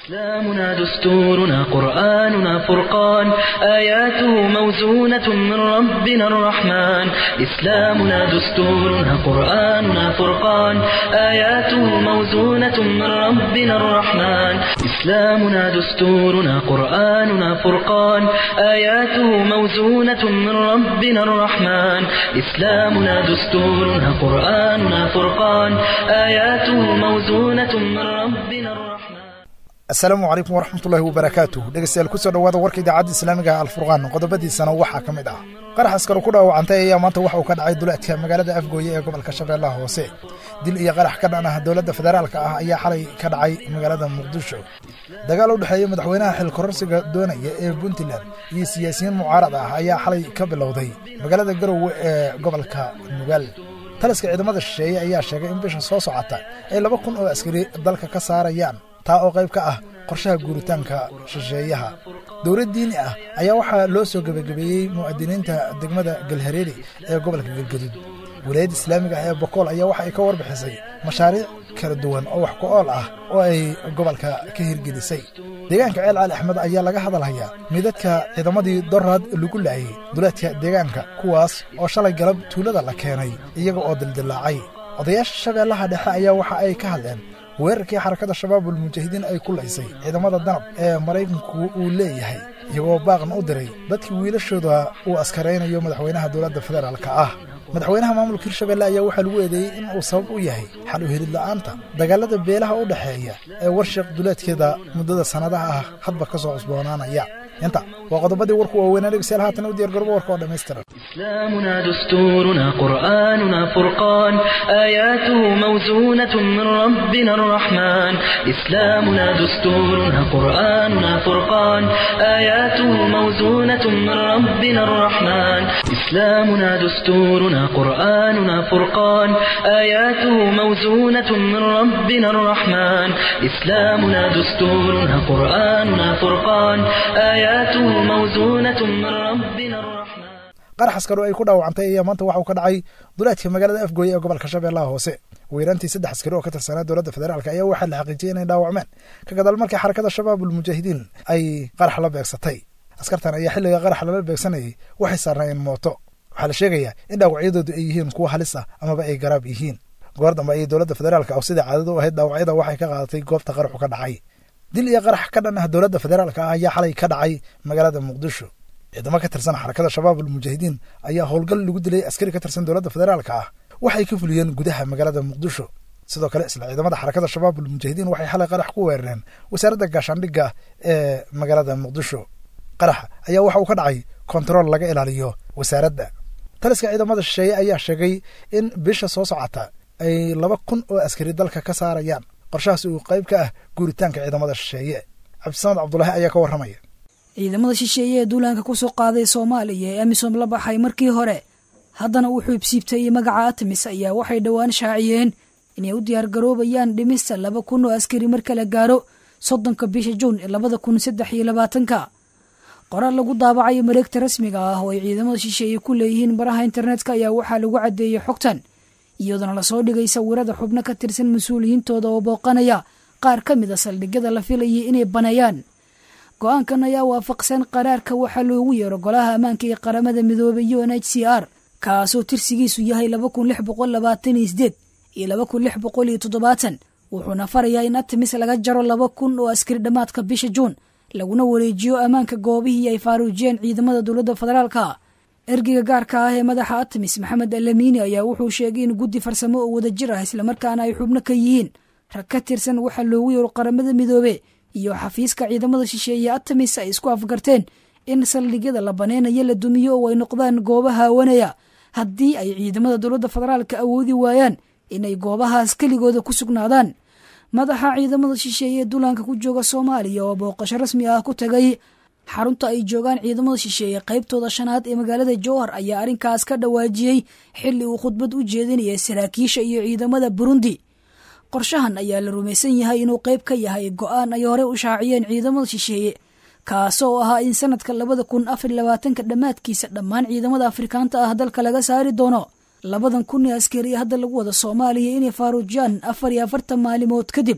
إسلامنا دستورنا قرآننا فرقان آياته موزونة من ربنا الرحمن إسلامنا دستورنا قرآننا فرقان آياته موزونة من ربنا الرحمن إسلامنا دستورنا قرآننا فرقان آياته موزونة من ربنا الرحمن إسلامنا دستورنا قرآننا فرقان آياته موزونة من ربنا الرحمن asalaamu calaykum waraxmatullaahi wabarakaatuh dhegeystayaal kusoo dhowaada warka idaacadda islaamiga alfurqaan qodobadiisana waxaa ka mid ah qarax askaro ku dhaawacantay ayaa maanta waxa uu ka dhacay duleedka magaalada afgooye ee gobolka shabeellaha hoose dil iyo qarax ka dhan ah dowladda federaalka ah ayaa xalay ka dhacay magaalada muqdisho dagaal u dhexeeya madaxweynaha xilkororsiga doonaya ee puntland iyo siyaasiyiin mucaarad ah ayaa xalay ka bilowday magaalada garowe ee gobolka nugaal taliska ciidamada shisheeye ayaa sheegay in bisha soo socota ay laba kun oo askari dalka ka saarayaan taa oo qayb ka ah qorshaha guuritaanka shisheeyaha dowlad diini ah ayaa waxaa loo soo gebagabeeyey mu'adiniinta degmada galhareeri ee gobolka galgaduud wilaayadda islaamiga ah ee bokool ayaa waxa ay ka warbixisay mashaariic kala duwan oo wax ku ool ah oo ay gobolka ka hirgelisay deegaanka ceel cali axmed ayaa laga hadalhayaa midadka ciidamadii doraad lagu laayay duleedka deegaanka kuwaas oo shalay galab tuulada la keenay iyaga oo dildilaacay odayaasha shabeellaha dhexe ayaa waxa ay ka hadleen weerarkii xarakada shabaabul mujaahidiin ay ku laysay ciidamada danab ee maraykanku uu leeyahay iyagoo baaqna u diray dadkii wiilashooda uu askaraynayo madaxweynaha dowladda federaalka ah madaxweynaha maamulka hirshabelle ayaa waxaa lagu eedeeyey in uu sabab u yahay xal u helid la'aanta dagaalada beelaha u dhexeeya ee warshiq duleedkeeda muddada sannadaha ah hadba ka soo cusboonaanaya inta waa qodobadii warku waaweynaa dhegeystayaal haatan u diyaar garbo warka oo dhammaystiran إسلامنا دستورنا قرآننا فرقان آياته موزونة من ربنا الرحمن إسلامنا دستورنا قرآننا فرقان آياته موزونة من ربنا الرحمن إسلامنا دستورنا قرآننا فرقان آياته موزونة من ربنا الرحمن إسلامنا دستورنا قرآننا فرقان آياته موزونة من ربنا الرحمن qarax askaro ay ku dhaawacantay ayaa maanta waxa uu ka dhacay duleedka magaalada afgooye ee gobolka shabeellaha hoose weeraantii saddex askari oo ka tirsanaa dowladda federaalk ayaa waxaa la xaqiijiyey inay dhaawacmeen ka gadaal markii xarakada shabaabul mujaahidiin ay qarax la beegsatay askartan ayaa xilliga qarax lala beegsanayay waxay saarnaayeen mooto waxaa la sheegayaa in dhaawacyadoodu ay yihiin kuwa halis ah amaba ay garaab yihiin goor dambe ayay dowladda federaalka oo sidai caadada u ahayd dhaawacyada waxay ka qaadatay goobta qaraxu ka dhacay dil iyo qarax ka dhan ah dowladda federaalka ah ayaa xalay ka dhacay magaalada muqdisho ciidamo ka tirsan xarakada shabaabul mujaahidiin ayaa howlgal lagu dilay askari ka tirsan dowladda federaalka ah waxay ka fuliyeen gudaha magaalada muqdisho sidoo kale isla ciidamada xarakada shabaabul mujaahidiin waxay xalay qarax ku weerareen wasaaradda gaashaandhigga ee magaalada muqdisho qaraxa ayaa waxa uu ka dhacay kontarool laga ilaaliyo wasaaradda taliska ciidamada shisheeye ayaa sheegay in bisha soo socota ay laba kun oo askari dalka ka saarayaan qorshahaas uu qayb ka ah guuritaanka ciidamada shisheeye cabdisamad cabdulaahi ayaa ka warramaya ciidamada shisheeye ee duulaanka ku soo qaaday soomaaliya ee amisom la baxay markii hore haddana uu xuubsiibtay magaca atamis ayaa waxay dhowaan shaaciyeen inay u diyaargaroobayaan dhimista laba kun oo askari marka la gaaro soddonka bisha juun ee labada kun saddex iyo labaatanka qoraal lagu daabacayo mareegta rasmiga ah oo ay ciidamada shisheeye ku leeyihiin baraha internetka ayaa waxaa lagu caddeeyey xogtan iyadoona lasoo dhigay sawirada xubno ka tirsan mas-uuliyiintooda oo booqanaya qaar ka mid a saldhigyada la filayay inay baneeyaan go-aankan ayaa waafaqsan qaraarka waxaa loogu yeero golaha ammaanka ee qaramada midoobay u n h c r kaasoo tirsigiisu yahay laba kun lix boqol labaatan iyo sideed iyo laba kun lix boqol iyo toddobaatan wuxuuna farayaa in atamis laga jaro laba kun oo askari dhammaadka bisha juun laguna wareejiyo ammaanka goobihii ay faaruujiyeen ciidamada dowladda federaalka ergeyga gaarka ah ee madaxa atamis maxamed alamiini ayaa wuxuu sheegay in guddi farsamo oo wadajir ah islamarkaana ay xubno ka yihiin rag ka tirsan waxaa loogu yeero qaramada midoobe iyo xafiiska ciidamada shisheeye atamis ay isku afgarteen in saldhigyada la baneynayo la dumiyo oo ay noqdaan gooba haawanaya haddii ay ciidamada dowladda federaalka awoodi waayaan inay goobahaas keligooda ku sugnaadaan madaxa ciidamada shisheeye ee duulaanka ku jooga soomaaliya oo booqasho rasmi ah ku tagay xarunta ay joogaan ciidamada shisheeye qaybtooda shanaad ee magaalada jowhar ayaa arrinkaas ka dhawaajiyey xilli uu khudbad u jeedinaya saraakiisha iyo ciidamada burundi qorshahan ayaa la rumaysan yahay inuu qayb ka yahay go-aan ay hore u shaaciyeen ciidamada shisheeye kaasoo ahaa in sanadka labada kun afar labaatanka dhammaadkiisa dhammaan ciidamada afrikaanta ah dalka laga saari doono labadan kun ee askari hadda lagu wada soomaaliya inay faaruujiyaan afar iyo afartan maalimood kadib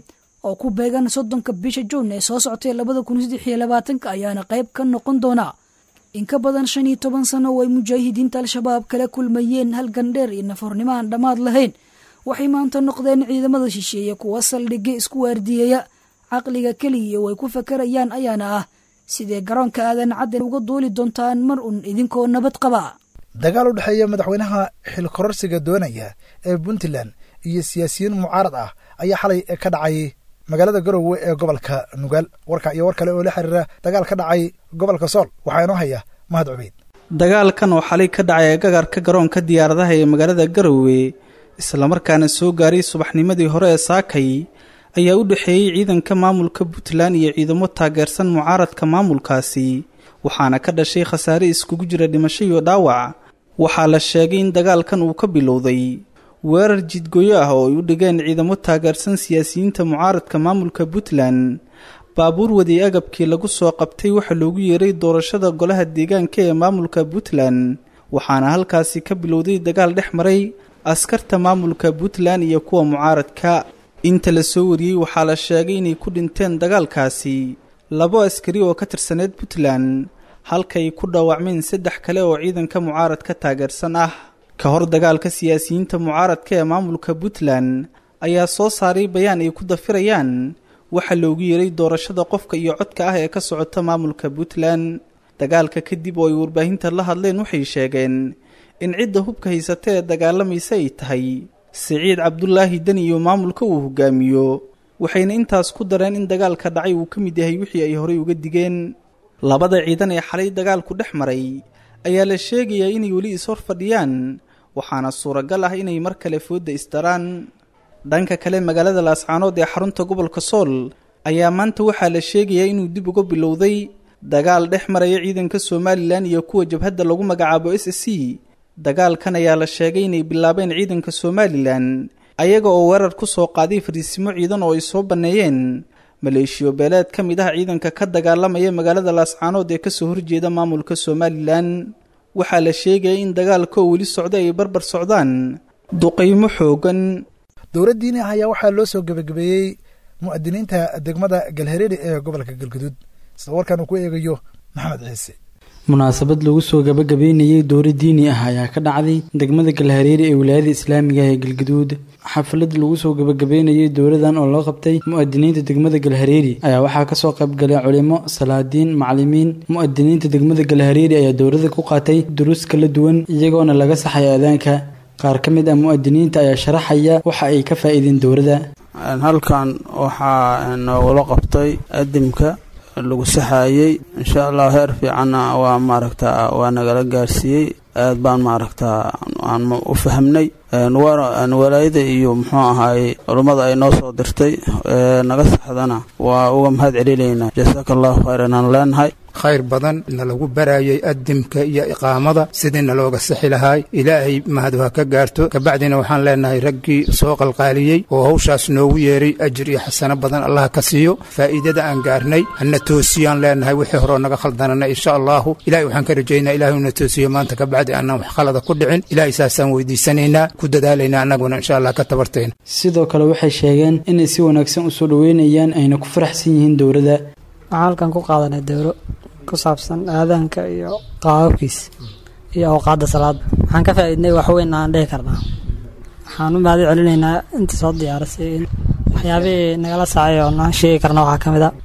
oo ku beegan soddonka bisha juun ee soo soctay labada kun saddex iyo labaatanka ayaana qayb ka noqon doona in ka badan shan iyo toban sano oo ay mujaahidiinta al-shabaab kala kulmayeen halgan dheer iyo nafoornimo aan dhammaad lahayn waxay maanta noqdeen ciidamada shisheeye kuwa saldhigga isku waardiyeeya caqliga keliya oo ay ku fakarayaan ayaana ah sidee garoonka aadan cadden uga duuli doontaan mar un idinkoo nabad qaba dagaal u dhexeeya madaxweynaha xilkororsiga doonaya ee puntland iyo siyaasiyiin mucaarad ah ayaa xalay ka dhacay magaalada garowe ee gobolka nugaal warka iyo war kale oo la xiriira dagaal ka dhacay gobolka sool waxaa inoo haya mahad cubeyd dagaalkan oo xalay ka dhacay gagarka garoonka diyaaradaha ee magaalada garowe islamarkaana soo gaaray subaxnimadii hore ee saakay ayaa u dhexeeyey ciidanka maamulka puntland iyo ciidamo taageersan mucaaradka maamulkaasi waxaana ka dhashay khasaare iskugu jira dhimasho iyo dhaawac waxaa la sheegay in dagaalkan uu ka bilowday weerar jidgoyo ah oo ay u dhigeen ciidamo taageersan siyaasiyiinta mucaaradka maamulka puntland baabuur wadii agabkii lagu soo qabtay waxaa loogu yeeray doorashada golaha deegaanka ee maamulka puntland waxaana halkaasi ka bilowday dagaal dhex maray askarta maamulka puntland iyo kuwa mucaaradka inta la soo wariyey waxaa la sheegay inay ku dhinteen dagaalkaasi labo askari oo ka tirsaneed puntland halkaay ku dhaawacmeen saddex kale oo ciidanka mucaaradka taageersan ah ka hor dagaalka siyaasiyiinta mucaaradka ee maamulka puntland ayaa soo saaray bayaan ay ku dafirayaan waxaa loogu yeeray doorashada qofka iyo codka ah ee ka socota maamulka puntland dagaalka kadib oo ay warbaahinta la hadleen waxay sheegeen in cidda hubka haysata ee dagaalamaysa ay tahay siciid cabdulaahi deni iyo maamulka uu hogaamiyo waxayna intaas ku dareen in dagaalka dhacay uu ka mid yahay wixii ay horey uga digeen labada ciidan ee xalay dagaalku dhex maray ayaa la sheegayaa inay weli is-hor fadhiyaan waxaana suuragal ah inay mar kale foodda isdaraan dhanka kale magaalada laascaanood ee xarunta gobolka sool ayaa maanta waxaa la sheegayaa inuu dib uga bilowday dagaal dhex maraya ciidanka somalilan iyo kuwa jabhadda lagu magacaabo s c dagaalkan ayaa la sheegay inay bilaabeen ciidanka somalilan ayaga oo weerar ku soo qaaday fariisimo ciidan oo ay soo banneeyeen maleeshiyo beeleed ka mid ah ciidanka ka dagaalamaya magaalada laascaanood ee kasoo horjeeda maamulka somalilan waxaa la sheegaya in dagaalka oo weli socda ay barbar socdaan duqaymo xoogan dowladdiini ah ayaa waxaa loo soo gebagabeeyey mu'adiniinta degmada galhareeri ee gobolka galguduud sida warkan uu ku eegayo maxamed ciise munaasabad lagu soo gabagabeynayey dowra diini ah ayaa ka dhacday degmada galhareeri ee wilaayada islaamiga ee galgaduud xaflad lagu soo gabagabeynayey dowladan oo loo qabtay mu'adiniinta degmada galhareeri ayaa waxaa kasoo qaybgalay culimo salaadiin macalimiin mu'adiniinta degmada galhareeri ayaa dowlada ku qaatay duruus kala duwan iyagoona laga saxay aadaanka qaar ka mid ah mu'adiniinta ayaa sharaxaya waxa ay ka faa'iideen dowladda halkan waxaa noogula qabtay adimka lagu saxaayey insha allah heer fiicanna waa maaragta waa nagala gaarsiiyey aad baan maaragta aan u fahmnay walaayada iyo muxuu ahaayey culummada ay noo soo dirtay naga saxdana waa uga mahad celinaynaa jasaaka allahu khayran aan leenahay khayr badan na lagu barayay adimka iyo iqaamada sidii nalooga sixi lahaay ilaahay mahadu ha ka gaarto kabacdina waxaan leenahay raggii soo qalqaaliyey oo hawshaas noogu yeeray ajir iyo xasano badan allah ka siiyo faa'iidada aan gaarnay hana toosiyaan leenahay wixii horeo naga khaldanana insha allahu ilahay waxaan ka rajaynaa ilahay una toosiyo maanta kabacdi aanaan wax khalada ku dhicin ilahay saasaan weydiisanaynaa ku dadaalaynaa annaguna insha allah ka tabartayna sidoo kale waxay sheegeen inay si wanaagsan u soo dhoweynayaan ayna ku faraxsan yihiin dowladda waxaan halkan ku qaadanay dowro ku saabsan aadaanka iyo qaababkiis iyo awqaadda salaada waxaan ka faa'iidnay waxweyn aan dhihi karnaa waxaan u mahad celinaynaa intii soo diyaarisay waxyaabihii nagala saacay oo naan sheegi karna waxaa ka mid a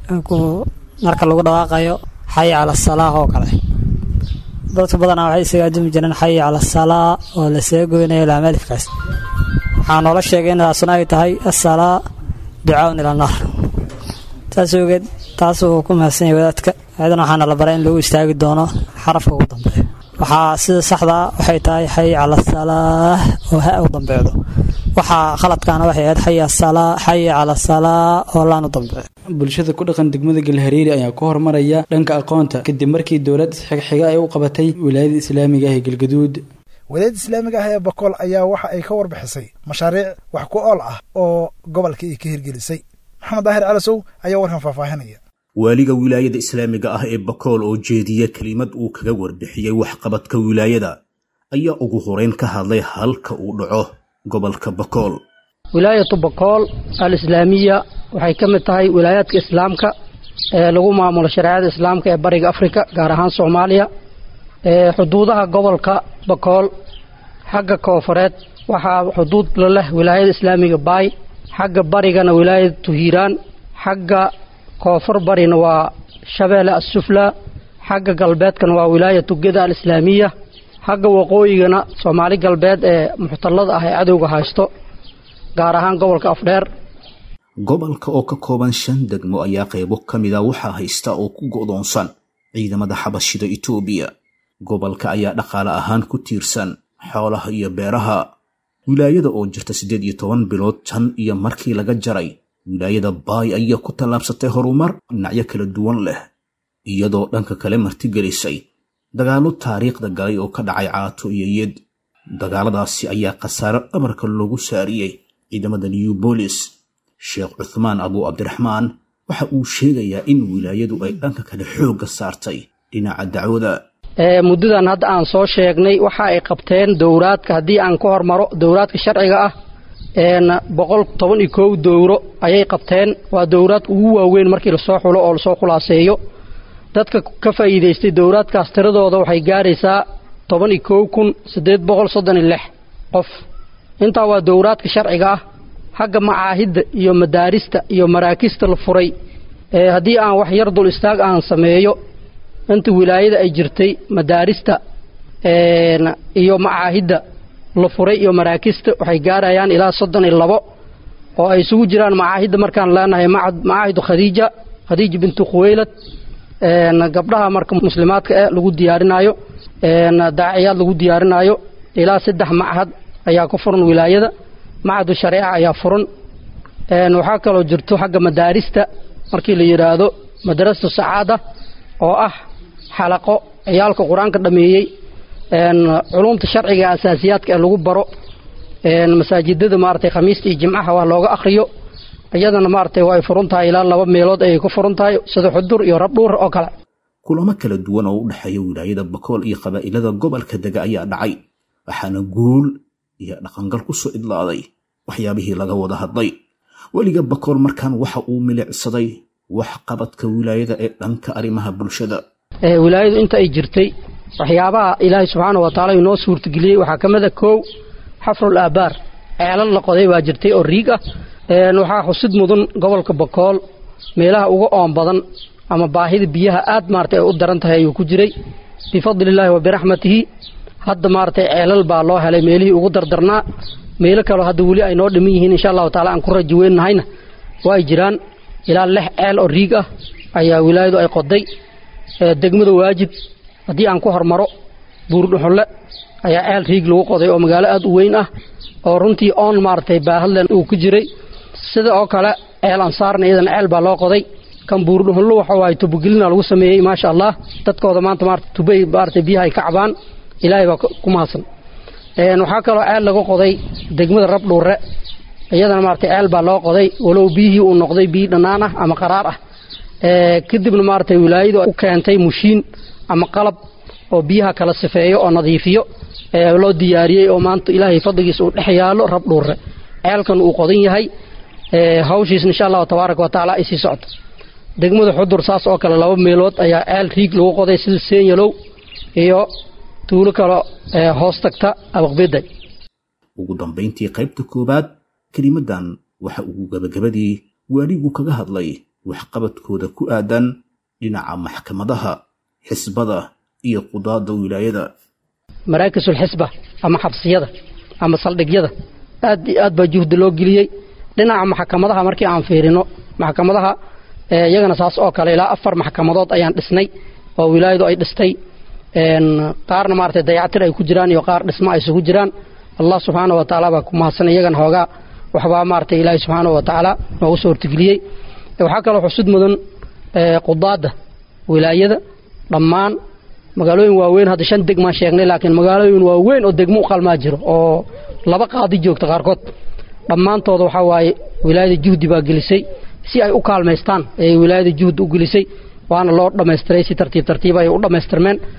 marka lagu dhawaaqayo xayi cala asalaah oo kale dadka badanaa waxay isaga adumi jireen xayi cala asalaa oo lasaga goynayo laamalifkaas waxaa noola sheegay inaasuna ay tahay asalaa ducaaun ila naar taas ogeed taas uu ku mahadsan yahay wadaadka ayadana waxaana la baray in lagu istaagi doono xarafka ugu dambeeyo waxaa sida saxdaa waxay tahay xayi cala asalaah oo ha u dambeecdo waxaa khaladkaana waxay ahayd xayi asalaa xayi cala asalaa oo laan u dambeeyo bulshada ku dhaqan degmada galhareeri ayaa ku horumaraya dhanka aqoonta kadib markii dowlad xigxiga ay u qabatay wilaayada islaamiga ah ee galgaduud wilaayada islaamiga ah ee bakool ayaa waxa ay ka warbixisay mashaariic wax ku ool ah oo gobolka ay ka hirgelisay maxamed daahir calasow ayaa warkan faahfaahinaya waaliga wilaayada islaamiga ah ee bakool oo jeediya kelimad uu kaga warbixiyey waxqabadka wilaayada ayaa ugu horeyn ka hadlay halka uu dhaco gobolka bakool wilaayatu bakool al-islaamiya waxay ka mid tahay wilaayaadka islaamka ee lagu maamulo shareecada islaamka ee bariga afrika gaar ahaan soomaaliya xuduudaha gobolka bakool xagga koofureed waxaa xuduud la leh wilaayada islaamiga baay xagga barigana wilaayada tuhiiraan xagga koonfur barina waa shabeelle assufla xagga galbeedkana waa wilaayatu geda alislaamiya xagga waqooyigana soomaali galbeed ee muxtallada ah ee cadowga haysto gaar ahaan gobolka afdheer gobolka oo ka kooban shan degmo ayaa qaybo ka mida waxaa haysta oo ku go'doonsan ciidamada xabashida itoobiya gobolka ayaa dhaqaale ahaan ku tiirsan xoolaha iyo beeraha wilaayada oo jirta siddeed iyo toban bilood tan iyo markii laga jaray wilaayada baay ayaa ku tallaabsatay horumar dhinacyo kala duwan leh iyadoo dhanka kale martigelisay dagaallo taariikhda galay oo ka dhacay caato iyo yed dagaaladaasi ayaa khasaaro dhabarka loogu saariyey ciidamada new bolis sheekh cuthmaan abu cabdiraxmaan waxa uu sheegayaa in wilaayadu ay dhanka kale xoogga saartay dhinaca dacwada muddadan hadda aan soo sheegnay waxa ay qabteen dowraadka haddii aan ka hormaro dowraadka sharciga ah boqol toban iyo kow dowro ayay qabteen waa dowraad ugu waaweyn markii lasoo xulo oo lasoo khulaaseeyo dadka ka faa'iidaystay dowraadkaas tiradooda waxay gaaraysaa toban iyo kow kun siddeed boqol soddon iyo lix qof intaa waa dowraadka sharciga ah xagga macaahidda iyo madaarista iyo maraakista la furay haddii aan wax yar dul istaag aan sameeyo inta wilaayada ay jirtay madaarista iyo macaahidda la furay iyo maraakista waxay gaarayaan ilaa soddon iyo labo oo ay isugu jiraan macaahidda markaan leenahay macaahidu khadiija khadiija bintu khuweylad gabdhaha marka muslimaadka eh lagu diyaarinaayo daaciyaad lagu diyaarinaayo ilaa saddex machad ayaa ku furan wilaayada machadu shareeca ayaa furan waxaa kaloo jirto xagga madaarista markii la yidhaahdo madrasatu sacaada oo ah xalaqo ciyaalka qur-aanka dhameeyey culumta sharciga asaasiyaadka ee lagu baro masaajidada maaragtay khamiista iyo jimcaha wax looga akhriyo iyadana maaragtay waa ay furan tahay ilaa laba meelood ayay ku furan tahay sida xudur iyo rabdhuur oo kale kulamo kala duwan oo u dhexeeya wilaayada bakool iyo qabaa'ilada gobolka dega ayaa dhacay waxaana guul iyo dhaqangal ku soo idlaaday waxyaabihii laga wada hadlay weliga bakool markaan waxa uu milicsaday wax qabadka wilaayada ee dhanka arrimaha bulshada wilaayadu inta ay jirtay waxyaabaha ilaahay subxaana wa tacaala inoo suurtageliyey waxaa ka mid a kow xafrul aabaar ceelal la qoday baa jirtay oo riig ah waxaa xusid mudan gobolka bakool meelaha uga oon badan ama baahida biyaha aad maaragtay ay u daran tahay ayuu ku jiray bifadlillaahi wa biraxmatihi hadda maaragtay ceelal baa loo helay meelihii ugu dardarnaa meelo kaleo hadda weli ay noo dhiman yihiin insha allahu taala aan ku raji weynahayna waa ay jiraan ilaa lix ceel oo riig ah ayaa wilaayadu ay qoday degmada waajib haddii aan ku hormaro buurdhuxulle ayaa ceel riig lagu qoday oo magaalo aad u weyn ah oo runtii oon maaragtay baahadlen uu ku jiray sida oo kale ceel ansaarna iyadana ceel baa loo qoday kan buurdhuxullo waxa waaye tubogelina lagu sameeyey maasha allah dadkooda maanta maarata tubay maaragtay biyaha ay ka cabaan ilaahay baa ku mahadsan waxaa kaloo ceel laga qoday degmada rabdhuure iyadana maaragtay ceel baa loo qoday walow biyihii uu noqday biyi dhannaan ah ama qaraar ah kadibna maaragtay wilaayadu u keentay mushiin ama qalab oo biyaha kala sifeeyo oo nadiifiyo loo diyaariyey oo maanta ilaahay fadligiisa uu dhex yaalo rabdhuure ceelkan uu qodan yahay hawshiisna insha allahu tabaaraka wa tacaala ay sii socoto degmada xudur saas oo kale laba meelood ayaa ceel riig lagu qoday sida senyalow iyo tuulo kale hoos tagta abaqbeday ugu dambayntii qaybta koowaad kelimadan waxa uu gabagabadii waaligu kaga hadlay waxqabadkooda ku aadan dhinaca maxkamadaha xisbada iyo qudaada wilaayada maraakisulxisba ama xabsiyada ama saldhigyada aad iyo aad baa juhdi loo geliyey dhinaca maxkamadaha markii aan fiirino maxkamadaha iyagana saas oo kale ilaa afar maxkamadood ayaan dhisnay oo wilaayadu ay dhistay qaarna maaragtay dayactir ay ku jiraan iyo qaar dhismo ay isugu jiraan allah subxaana wa tacaala baa ku mahadsan iyagana hoogaa waxbaa maaragtay ilaahay subxaana wa tacaala noogu soo hortegeliyey waxaa kaloo xusud mudan qudaadda wilaayada dhammaan magaalooyin waaweyn hadda shan degmaan sheegnay laakiin magaalooyin waaweyn oo degmo u qalmaa jiro oo laba qaadi joogta qaarkood dhammaantooda waxaa waaye wilaayada juhdi baa gelisay si ay u kaalmaystaan ayay wilaayada juhdi u gelisay waana loo dhammaystiray si tartiib tartiib ay u dhammaystirmeen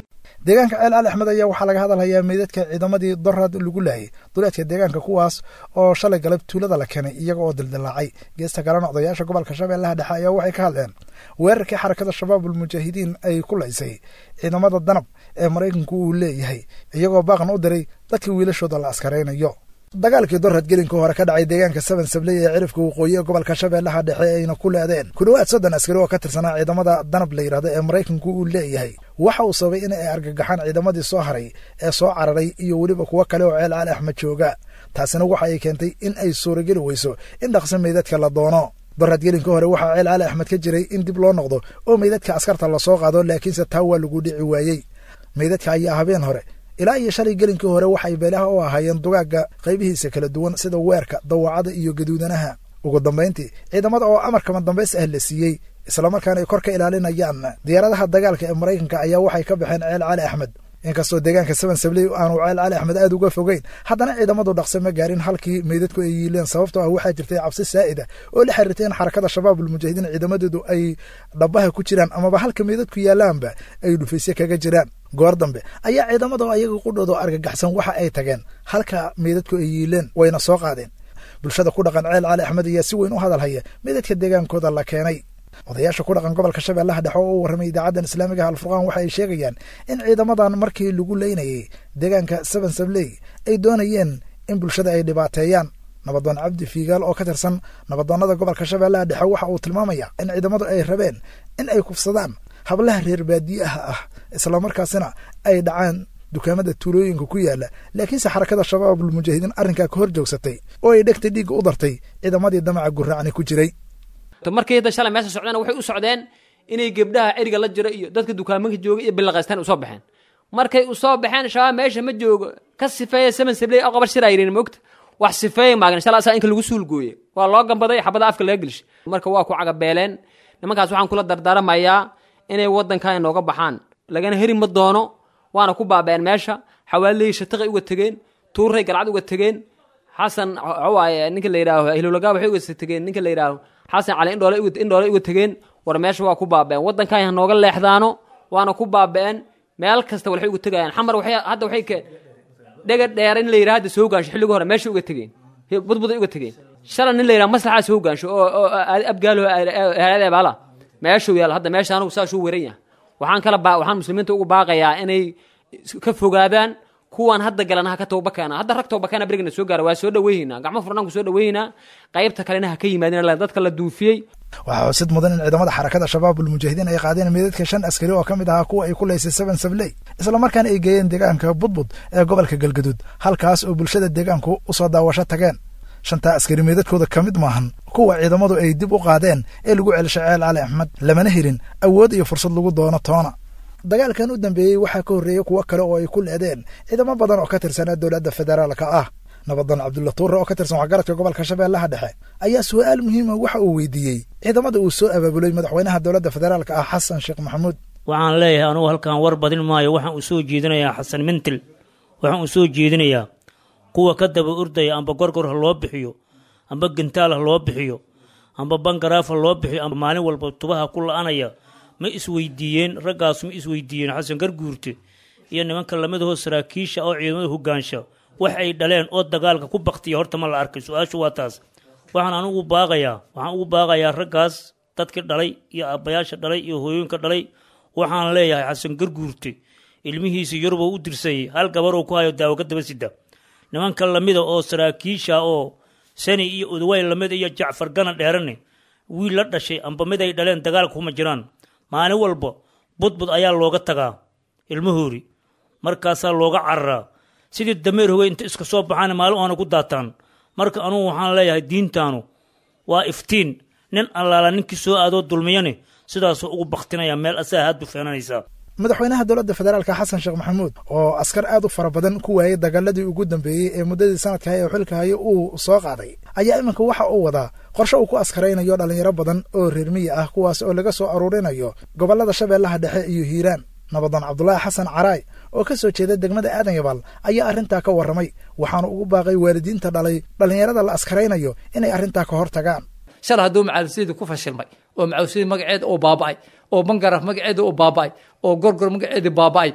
deegaanka ceel cali axmed ayaa waxaa laga hadalhayaa meydadka ciidamadii doraad lagu laayay duleedka deegaanka kuwaas oo shalay galab tuulada la keenay iyaga oo dildilaacay geesta kalena odayaasha gobolka shabeellaha dhexe ayaa waxay ka hadleen weerarkii xarakada shabaabul mujaahidiin ay ku laysay ciidamada danab ee maraykanku uu leeyahay iyagoo baaqan u diray dadkii wiilashooda la askaraynayo dagaalkii dorad gelinka hore ka dhacay deegaanka seven sabley ee cirifka waqooyi ee gobolka shabeellaha dhexe ayna ku leedeen ku dhowaad soddon askari oo ka tirsanaa ciidamada danab la yidhahdo ee maraykanku uu leeyahay waxa uu sababay in ay argagaxaan ciidamadii soo haray ee soo cararay iyo weliba kuwo kale oo ceel cali axmed jooga taasina waxa ay keentay in ay suurageli weyso in dhaqso meydadka la doono dorad gelinka hore waxaa ceel cali axmed ka jiray in dib loo noqdo oo meydadka askarta lasoo qaado laakiinse taa waa lagu dhici waayey meydadka ayaa habeen hore ilaa iyo shalay gelinkii hore waxay beelaha u ahaayeen dugaagga qaybihiisa kala duwan sida weerka dawacada iyo gaduudanaha ugu dambayntii ciidamada oo amarkama dambays ah la siiyey islamarkaana ay kor ka ilaalinayaan diyaaradaha dagaalka ee maraykanka ayaa waxay ka baxeen ceel cali axmed inkastoo deegaanka seven sabley aanu ceel cali axmed aada uga fogeyn haddana ciidamadu dhaqse ma gaarin halkii meydadku ay yiileen sababtoo ah waxaa jirtay cabsi saa'ida oo la xiriirtay in xarakada shabaabul mujaahidiin ciidamadoodu ay dhabaha ku jiraan amaba halka meydadku yaalaanba ay dhufaysye kaga jiraan goor dambe ayaa ciidamada ayaga qudhoodo argagaxsan waxa ay tageen halka meydadku ay yiileen wayna soo qaadeen bulshada ku dhaqan ceel cali axmed ayaa si weyn u hadalhaya meydadka deegaankooda la keenay odayaasha ku dhaqan gobolka shabeellaha dhexe oo u warramay idaacaddan islaamigaha alfurqaan waxa ay sheegayaan in ciidamadan markii lagu leynayay deegaanka seven sabley ay doonayeen in bulshada ay dhibaateeyaan nabadoon cabdi fiigaal oo ka tirsan nabadoonnada gobolka shabeellaha dhexe waxa uu tilmaamaya in ciidamadu ay rabeen in ay kufsadaan hablaha reer baadiyaha ah islamarkaasina ay dhacaan dukaamada tuulooyinka ku yaala laakiinse xarakada shabaabul mujaahidiin arrinkaa ka hor joogsatay oo ay dhegta dhiigga u dartay ciidamadii damaca guraacni ku jiray markii hadda shalay meesha socdeen waxay u socdeen inay gebdhaha eriga la jiro iyo dadka dukaamanka jooga iyo bilaqaystaan usoo baxeen markay usoo baxeen shabaab meesha ma joogo ka sifeeya seven sabley oo qabar shiraa yidhin mogta wax sifeeya maagan shala asaa inka lagu suulgooye waa loo gambaday xabada afka laga gelishay marka waa ku cagabeeleen nimankaas waxaan kula dardaaramayaa inay waddankan inooga baxaan lagana heri ma doono waana ku baabeen meesha xawaalihii shatiqay uga tegeen tuuray galcad uga tegeen xasan waaye ninka la yidhaaho ahlulagaa waxay uga tegeen ninka la yidhaaho xasan cali indhoole indhoole uga tegeen war meesha waa ku baabeen waddankan hanooga leexdaano waana ku baabeen meel kasta waxay uga tegayaan xamar waxay hadda waxay keen dhega dheer in la yidhaha hadda soo gaansho xilliga hore meesha uga tegeen budbuday uga tegeen shalay nin la yidhaha maslaxaa soo gaansho oo oo abgaalo eebaala meeshuu yaal hadda meesha anugu saasuu weran yahay waxaan kala baa waxaan muslimiinta ugu baaqayaa inay ka fogaadaan kuwan hadda galana ha ka toobakeena hadda rag toobakeena berigana soo gaara waa soo dhaweynaynaa gacmo furnaan ku soo dhaweynaynaa qaybta kalena ha ka yimaadin dadka la duufiyey waxaa xusid mudan in ciidamada xarakada shabaabul mujaahidiin ay qaadeen meedadka shan askari oo ka mid ahaa kuwa ay ku laysay seven sabley islamarkaana ay geeyeen deegaanka budbud ee gobolka galgaduud halkaas oo bulshada deegaanku usoo daawasho tageen shantaa askari meedadkooda ka mid maahan kuwa ciidamadu ay dib u qaadeen ee lagu celishay ceel cali axmed lamana helin awood iyo fursad lagu doono toona dagaalkan u dambeeyey waxaa ka horreeyey kuwo kale oo ay ku leedeen ciidamo badan oo ka tirsanaa dowladda federaalka ah nabadoon cabdulla tuure oo ka tirsan waxgaradka gobolka shabeellaha dhexe ayaa su'aal muhiima waxa uu weydiiyey ciidamada uu soo abaabulay madaxweynaha dowladda federaalka ah xasan sheekh maxamuud waxaan leeyahay anugu halkan war badin maayo waxaan u soo jeedinayaa xasan mintil waxaan u soo jeedinayaa kuwa ka daba ordaya amba gorgor ha loo bixiyo amba gantaal ha loo bixiyo amba bangaraaf ha loo bixiyo amba maalin walba tubaha ku la-anaya ma isweydiiyeen raggaas ma isweydiiyeen xasan garguurte iyo nimanka lamidahoo saraakiisha oo ciidamada hogaansha wax ay dhaleen oo dagaalka ku baktiya horta ma la arkay su-aashu waa taas waxaan anugu baaqayaa waxaan ugu baaqayaa raggaas dadkii dhalay iyo aabbayaasha dhalay iyo hooyooyinka dhalay waxaan leeyahay xasan garguurte ilmihiisa yuruboo u dirsayay hal gabaroo ku hayo daawo ka daba sida nimanka lamida oo saraakiisha oo sani iyo udawayn lamida iyo jacfar gana dheerane wiil la dhashay amba mid ay dhaleen dagaalka kuma jiraan maalin walba budbud ayaa looga tagaa ilmahoori markaasaa looga cararaa sidii dameer hogey inta iska soo baxaana maalin oona ku daataan marka anugu waxaan leeyahay diintaanu waa iftiin nin allaala ninkii soo aadoo dulmiyane sidaasuu ugu baktinaya meel asaga haad dufeenanaysaa madaxweynaha dowladda federaalka xasan sheekh maxamuud oo askar aad u fara badan ku waayey dagaaladii ugu dambeeyey ee muddadii sanadka ee xilka haye uu soo qaaday ayaa iminka waxa uu wadaa qorshe uu ku askaraynayo dhallinyaro badan oo reer miyi ah kuwaas oo laga soo aruurinayo gobollada shabeellaha dhexe iyo hiiraan nabadoon cabdulaahi xasan caraay oo ka soo jeeda degmada aadan yabaal ayaa arrintaa ka warramay waxaana ugu baaqay waalidiinta dhalay dhallinyarada la askaraynayo inay arrintaa ka hor tagaan shal hadduu macaawisyadii ku fashilmay oo macaawisyadii magaceeda uu baaba'ay oo bangaraf magaceeda uu baaba'ay oo gorgor magaceedii baaba'ay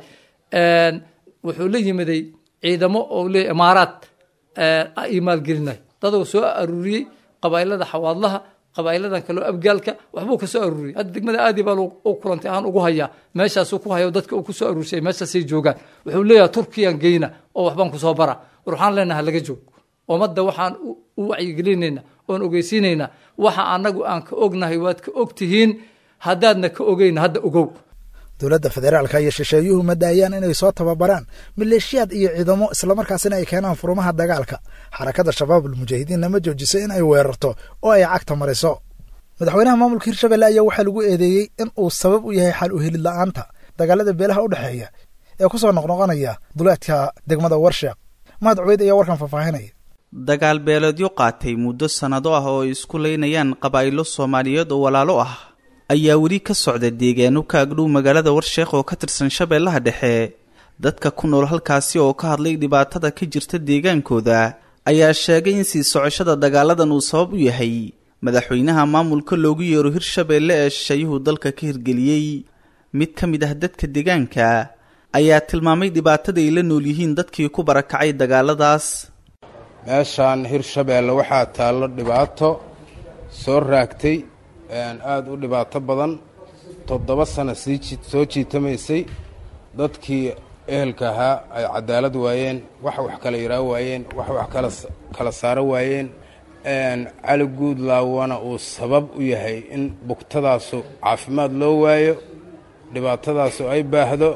wuxuu la yimiday ciidamo oo le imaaraad ii maalgelinay daduu soo aruuriyey qabailada xawaadlaha qabailadan kaleo abgaalka waxbuu ka soo aruuriyey hadda degmada aadi baa u kulantay ahaan ugu hayaa meeshaasuu ku hayo dadka uu ku soo aruurshay meeshaasay joogaan wuxuu leeyahay turkiyan geyna oo waxbaan kusoo bara war waxaan leenaha laga joog ummadda waxaan u wacyigelinayna oon ogeysiinaynaa waxa anagu aan ka ognahay waad ka og tihiin haddaadna ka ogeyna hadda ogow dowladda federaalka iyo shisheeyuhu ma daayaan inay soo tababaraan maleeshiyaad iyo ciidamo islamarkaasina ay keenaan furumaha dagaalka xarakadda shabaabul mujaahidiinna ma joojiso in ay weerarto oo ay cagta mariso madaxweynaha maamulka hirshabelle ayaa waxaa lagu eedeeyey in uu sabab u yahay xal u helid la'aanta dagaalada beelaha u dhexeeya ee ku soo noqnoqonaya duleedka degmada warsheeq mahad cubeyd ayaa warkan faahfaahinaya dagaal beeleedyo qaatay muddo sannado ah oo ay isku laynayaan qabaa'ilo soomaaliyeed oo walaalo ah ayaa weli ka socda deegaano ka agdhow magaalada warsheekh oo ka tirsan shabeellaha dhexe dadka ku nool halkaasi oo ka hadlay dhibaatada ka jirta deegaankooda ayaa sheegay in sii socoshada dagaaladan uu sabab u yahay madaxweynaha maamulka loogu yeero hirshabeelle ee shisheeyuhu dalka ka hirgeliyey mid ka mid ah dadka deegaanka ayaa tilmaamay dhibaatada ay la nool yihiin dadkii ku barakacay dagaaladaas meeshaan hirshabeelle waxaa taallo dhibaato soo raagtay aada u dhibaato badan toddoba sano sii soo jiitamaysay dadkii ehelka ahaa ay cadaalad waayeen wax wax kala yaraa waayeen wax wax kala kala saaro waayeen cali guudlaawana uu sabab u yahay in bugtadaasu caafimaad loo waayo dhibaatadaasu ay baahdo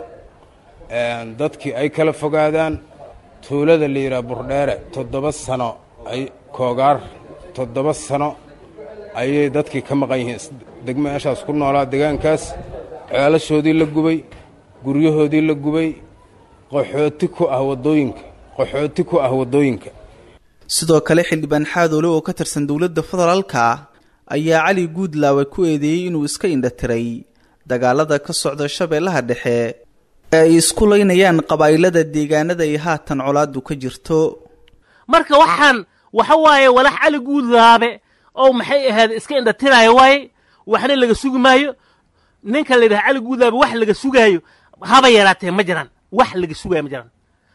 dadkii ay kala fogaadaan tuulada la yidhaha burdheere toddoba sano ay koogaar toddoba sano ayay dadkii ka maqan yihiin degmo meeshaas ku noolaa deegaankaas ceelashoodii la gubay guryahoodii la gubay qaxooti ku ah waddooyinka qaxooti ku ah waddooyinka sidoo kale xildhibaan xaadoole oo ka tirsan dowladda federaalka ayaa cali guudlaawe ku eedeeyey inuu iska indhatiray dagaalada ka socda shabeellaha dhexe ee ay isku laynayaan qabaa'ilada deegaanada ay haatan colaadu ka jirto marka waxaan waxa waaye walax cali guudlaabe oo maxay ahayd iska indhatiraayo waaye waxna laga sugi maayo ninka la yidhaha cali guudlaabe wax laga sugaayo haba yaraatee ma jiraan wax laga sugaayo ma jiraan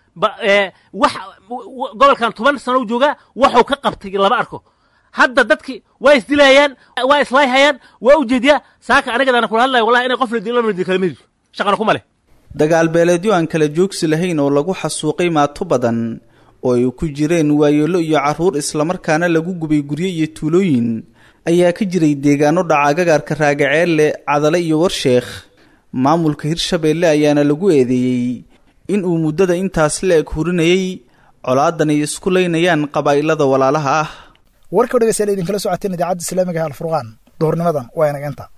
wax gobolkan toban sano u joogaa waxuu ka qabtay lama arko hadda dadki waa isdilayaan waa islaayhayaan waa ujeediyaa saaka anigadaana kula hadlaya wallahi inay qof la dilo la kala midi shaqana kuma leh dagaal beeleedyo aan kala joogsi lahayn oo lagu xasuuqay maato badan oo ay ku jireen waayeelo iyo carruur islamarkaana lagu gubay guryo iyo tuulooyin ayaa ka jiray deegaano dhaca gagaarka raagaceelle cadale iyo warsheekh maamulka hirshabeelle ayaana lagu eedeeyey in uu muddada intaas la eg hurinayay colaadan ay isku laynayaan qabaa'ilada walaalaha ah warka dhegeystayaal idinkala socoteen idaacadda islaamiga ee alfurqaan duhurnimadan waa inaga inta